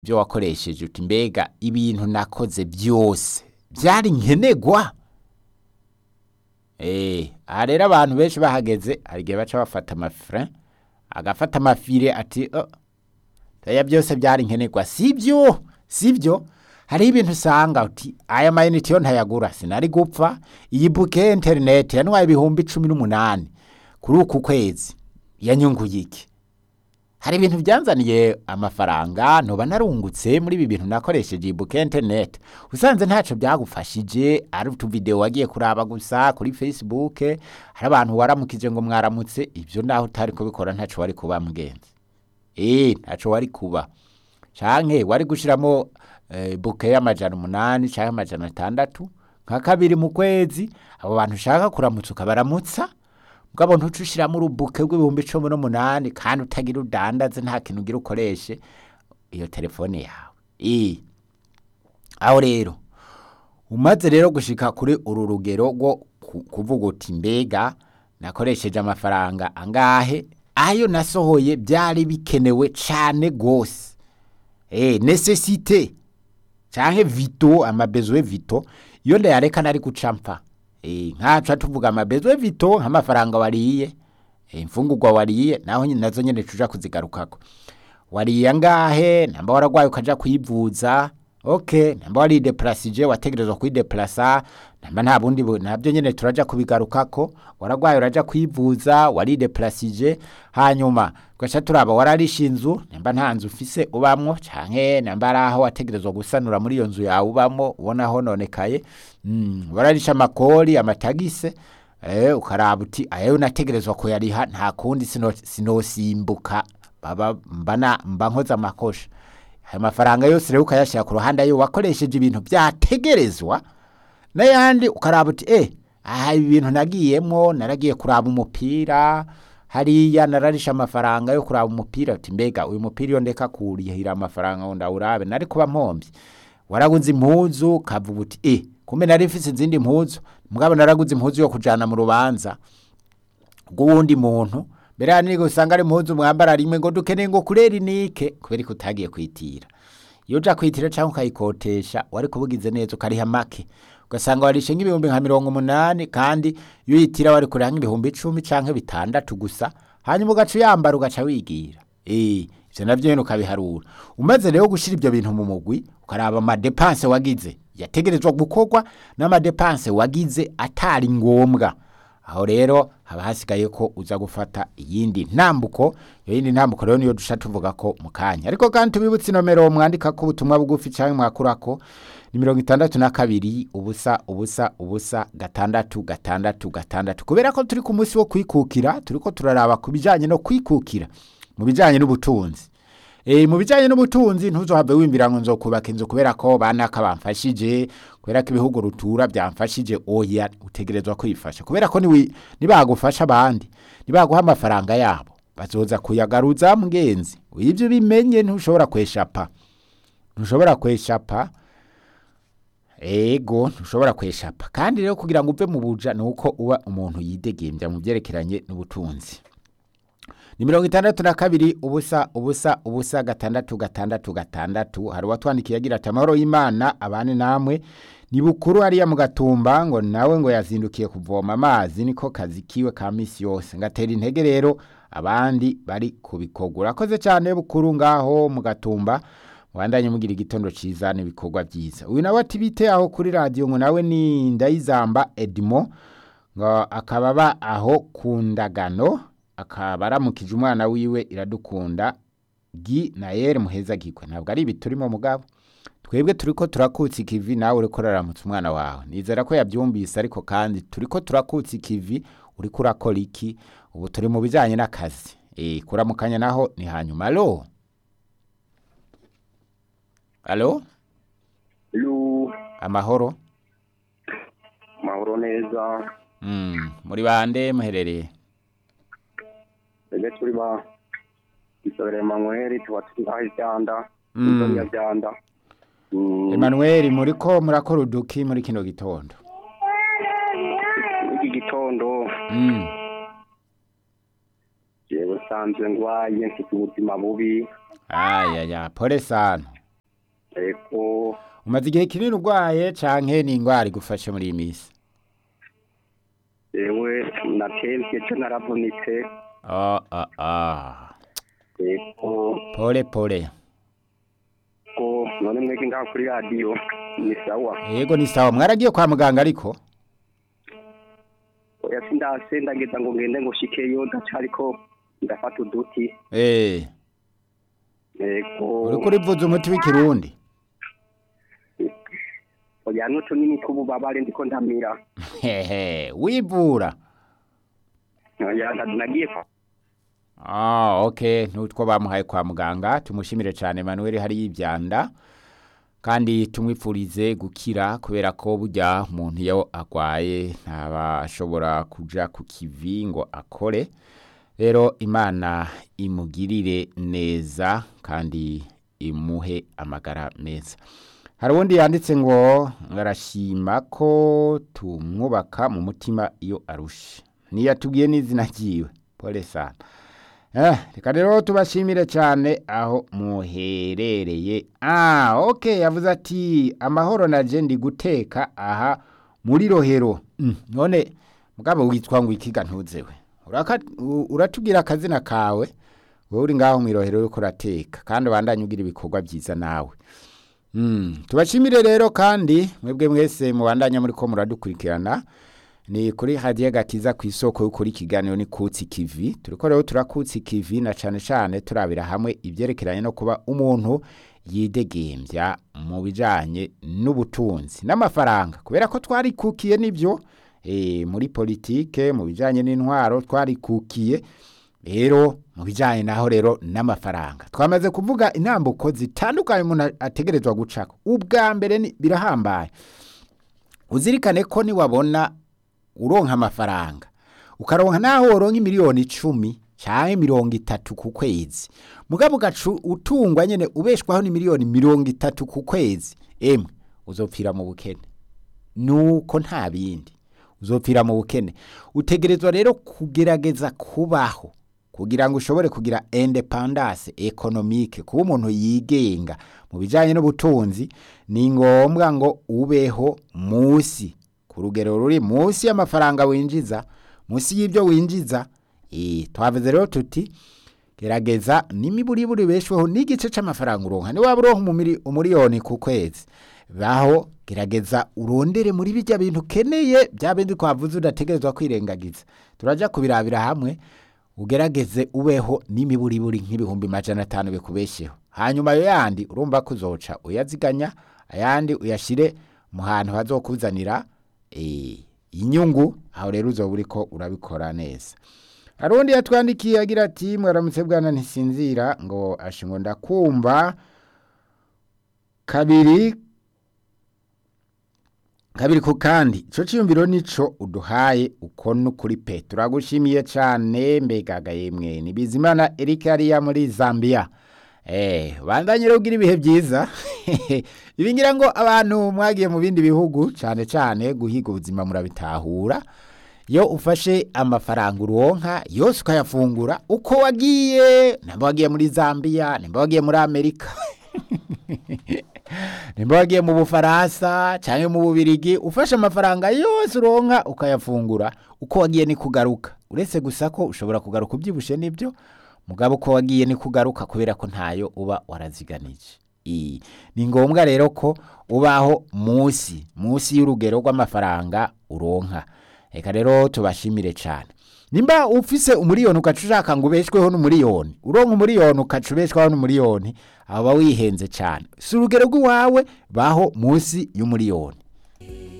ibyo wakoresheje uti mbega ibintu nakoze byose byari nkenerwa Eh, aha rero abantu benshi bahageze hari igihe baca bafata amafire agafata amafire ati oh, aya byose byari nkenerwa sibyo sibyo hariho ibintu usanga uti aya mayinite yo ntayagura sinari gupfa iyi buke ya interineti yantwaye ibihumbi cumi n'umunani kuri uku kwezi yanyunguye iki hari ibintu byanzaniye amafaranga ntuba narungutse muri ibi bintu nakoresheje iyi buke ya interineti usanze ntacyo byagufashije ari utuvidewo wagiye kuraba gusa kuri facebook hari abantu waramukije ngo mwaramutse ibyo naho utari kubikora ntacyo wari kuba mugenzi eh ntacyo wari kuba canke wari gushiramo eh, buke y'amajana umunani canke amajana atandatu nka kabiri mu kwezi abo bantu ushaka kuramutsa ukabaramutsa mugabo ntuce ushiramo urubuke rw'ibihumbi cumi n'umunani kandi utagira udandaze nta kintu ugira ukoreshe iyo telefone yawe eh aho rero umaze rero gushika kuri uru rugero rwo ku- kuvuga uti mbega nakoresheje amafaranga angahe ayo nasohoye byari bikenewe cane gose eh necessite canke vito amabezwe vito iyo ndayareka nari guca mpfa eh nkaca tuvuga amabezwe vito nk'amafaranga wariye eh, imfungurwa wariye naho nyine nazo nyene tuja kuzigarukako wariye angahe namba waragwaye ukaja kwivuza okay namba warideprasije wategerezwa kwideplasa namba nta bundi bu- nabyo nyene turaja kubigarukako waragwaye uraja kwivuza warideplasije hanyuma tugaca turaba wararisha inzu namba nta nzu ufise ubamwo canke namba ari aho wategerezwa gusanura muri iyo nzu yawe ubamwo ubona hononekaye mm, wararisha amakori amatagise eh, ukaraba uti ayo nategerezwa kuyariha nta kundi sino- sinosimbuka baba mbana mba nkoze amakosha ayo mafaranga yose rero ukayashyira ku ruhande ayo wakoresheje ibintu byategerezwa n'ayandi ukaraba uti eh aha ibi bintu nagiyemo naragiye kuraba umupira hariya nararisha amafaranga yo kuraba umupira uti mbega uyu mupira iyo ndeka kurihira amafaranga ngo ndawurabe nari kuba mpombye waraguze impuzu ukavuga uti eh kumbe nari mfise izindi mpuzu mugabo naraguze impuzu yo kujana mu rubanza rw'uwundi muntu mbere hani usanga ari impuzu mwambara rimwe ngo dukeneye ngo kurera inike kubera ko utagiye kwitira iyo uja kwitira cyangwa ukayikotesha wari kubugize neza ukariha make ugasanga warishe nk'ibihumbi nka mirongo umunani kandi iyo uyitira wari kuriha nk'ibihumbi icumi canke bitandatu gusa hanyuma ugaca uyambara ugaca wigira eh ivyo navyo nyene ukabiharura umaze rero gushira ivyo bintu mu mugwi ukaraba amadepanse wagize yategerezwa gukorwa n'amadepanse wagize atari ngombwa aho rero haba hasigaye ko uza gufata iyindi ntambuko iyo yindi ntambuko rero niyo dusha tuvuga ko mu kanya ariko kandi tubibutse inomero mwandika ko ubutumwa bugufi cyangwa mwakurako ni mirongo itandatu na kabiri ubusa ubusa ubusa gatandatu gatandatu gatandatu kubera ko turi ku munsi wo kwikukira turi ko turaraba ku bijyanye no kwikukira mu bijyanye n'ubutunzi E, mu bijyanye n'ubutunzi ntuzohave wimbira ngo nzokubaka inzu kubera ko banaka bamfashije kubera ko ibihugu rutura byamfashije oya utegerezwa kwifasha kubera ko niwi- nibagufasha abandi nibaguha amafaranga yabo bazoza kuyagaruza mugenzi ibyo bimenye ntushobora kweshapa ntushobora kweshapa ego ntushobora kweshapa kandi rero kugira ngo uve mu buja ni uko uba umuntu yidegembya mu byerekeranye n'ubutunzi ni mirongo itandatu na kabiri ubusa ubusa ubusa gatandatu gatandatu gatandatu hari uwatwandikiye agira ati amahoro y'imana abane namwe ni bukuru hariya mu gatumba ngo nawe ngo yazindukiye kuvoma amazi niko kazi kiwe ka misi yose ngatera intege rero abandi bari kubikogura urakoze cyane bukuru ngaho mu gatumba wandanye mugira igitondo ciza n'ibikorwa byiza uyu nawe ati bite aho kuri radiyo ngo nawe ni ndayizamba edimo ngo akaba aba aho ku ndagano akaba aramukije umwana wiwe iradukunda gi na yeri muheza gikwe ntabwo ari ibi turimo mugabo twebwe turi ko turakutsa ikivi nawe uri kuraramutsa umwana wawe nizera ko yabyumvise ariko kandi turi ko turakutsa ikivi uri kurakora iki ubu turi mu bijyanye n'akazi eh kuramukanya naho ni hanyuma alo alo Lu, amahoro mahoro neza. mm, muri bande muherereye Ege turi ba Isabelle Emmanuel tuba turi hayi byanda. Mm. Inzori ya byanda. Mm, Emmanuel muri ko murakora uduki muri kino gitondo Iki gitondo mm. jewe sanzwe ngwaye mfite ubuzima bubi. aya ya pole sana umaze igihe kinini urwaye canke ni ingwara igufashe muri iyi minsi yewe natembye cyo naravunitse ah, ah, ah. yego pole pole ko none mwege ngaho kuri radiyo ni sawa yego ni sawa mwaragiye kwa muganga ariko oya sindase ndageza ngo ngende ngo shikeyo ndacariko ndafata uduti eh yego uriko urivuza umuti w'ikirundi oya nutu nini tw'ububabare ndiko ndamira hehe wivura oya nda- nagiye kwa Ah, okay, nutwo bamuhaye kwa muganga tumushimire cyane Emmanuel hari yibyanda kandi tumwipfurize gukira kubera ko burya umuntu iyo agwaye ntabashobora kuja ku kivi ngo akore rero imana imugirire neza kandi imuhe amagara meza hari uwundi yanditse ngo arashima ko tumwubaka mu mutima iyo arushe ntiyatubwiye n'izina ryiwe pole sana Eh, reka rero tubashimire cyane aho muherereye ah okay yavuze ati amahoro naje ndi guteka aha muri rohero mm, none mugabo witwa ngo ikiga ntuzewe Uraka- u- uratubwira akazina kawe wowe uri ngaho mu rohero uriko urateka kandi ubandanye ugira ibikorwa byiza nawe Mm, tubashimire rero kandi mwebwe mwese mubandanya muri ko muradukurikirana ni kuri hadiye gakiza ku isoko y'ukuri ikiganiro ni kutsi kivi turiko rero turakutsi kivi na cane cane turabira hamwe ivyerekeranye no kuba umuntu yidegembya mu bijanye n'ubutunzi n'amafaranga kubera ko twarikukiye nivyo e, muri politike mu bijanye n'intwaro twarikukiye rero mu bijanye naho rero n'amafaranga twamaze kuvuga intambuko zitandukanye umuntu ategerezwa gucako ubwa mbere ni- birahambaye uzirikane ko niwabona uronka amafaranga ukaronka naho woronka miliyoni icumi canke mirongo itatu ku kwezi mugabo ugaca utungwa nyene ubeshwaho ni miliyoni mirongo itatu ku kwezi emwe uzopfira mu bukene nuko nta bindi uzopfira mu bukene utegerezwa rero kugerageza kubaho kugira ngo ushobore kugira independance economique kuba umuntu yigenga mu bijanye n'ubutunzi ni ngombwa ngo ubeho musi ku rugero ruri munsi y'amafaranga winjiza munsi y'ibyo winjiza eh twavuze rero tuti gerageza n'imiburiburi beshweho n'igice c'amafaranga uronka ni waba uronka umumiri- umuriyoni ku kwezi baho gerageza urondere muri bijya bintu ukeneye bya bindi twavuze udategerezwa kwirengagiza turaja kubirabira hamwe ugerageze ubeho n'imiburiburi nk'ibihumbi majana atanu bikubesheho hanyuma ayo yandi urumva ko uzoca uyaziganya ayandi uyashire mu hantu hazokuzanira eh, inyungu aho rero uzoba uriko urabikora neza hari undi yatwandikiye agira ati mwaramutse bwana ntisinzira ngo ashingo ndakumva kabiri kabiri ku kandi ico ciyumviro nico uduhaye uko nukuri pe turagushimiye cane mbegaga yemwe ni bizimana Eric ariya muri Zambia eh bandanye rero ugira ibihe byiza ibi ngira ngo abantu mwagiye mu bindi bihugu cane cane guhiga ubuzima murabitahura iyo ufashe amafaranga uronka yose ukayafungura uko wagiye nimba wagiye muri Zambia nimba wagiye muri Amerika nimba wagiye mu bufaransa cyangwa mu bubirigi ufashe amafaranga yose uronka ukayafungura uko wagiye ni kugaruka uretse gusa ko ushobora kugaruka ubyibushe nibyo mugabo uko wagiye ni kugaruka kubera ko ntayo uba waraziganije I- ni ngombwa rero ko ubaho munsi munsi y'urugero rw'amafaranga uronka reka rero tubashimire cyane nimba ufise umuriyoni ugaca ushaka ngo ubeshweho n'umuriyoni uronka umuriyoni ugaca ubeshwaho n'umuriyoni aba wihenze cyane si urugero rw'iwawe baho munsi y'umuriyoni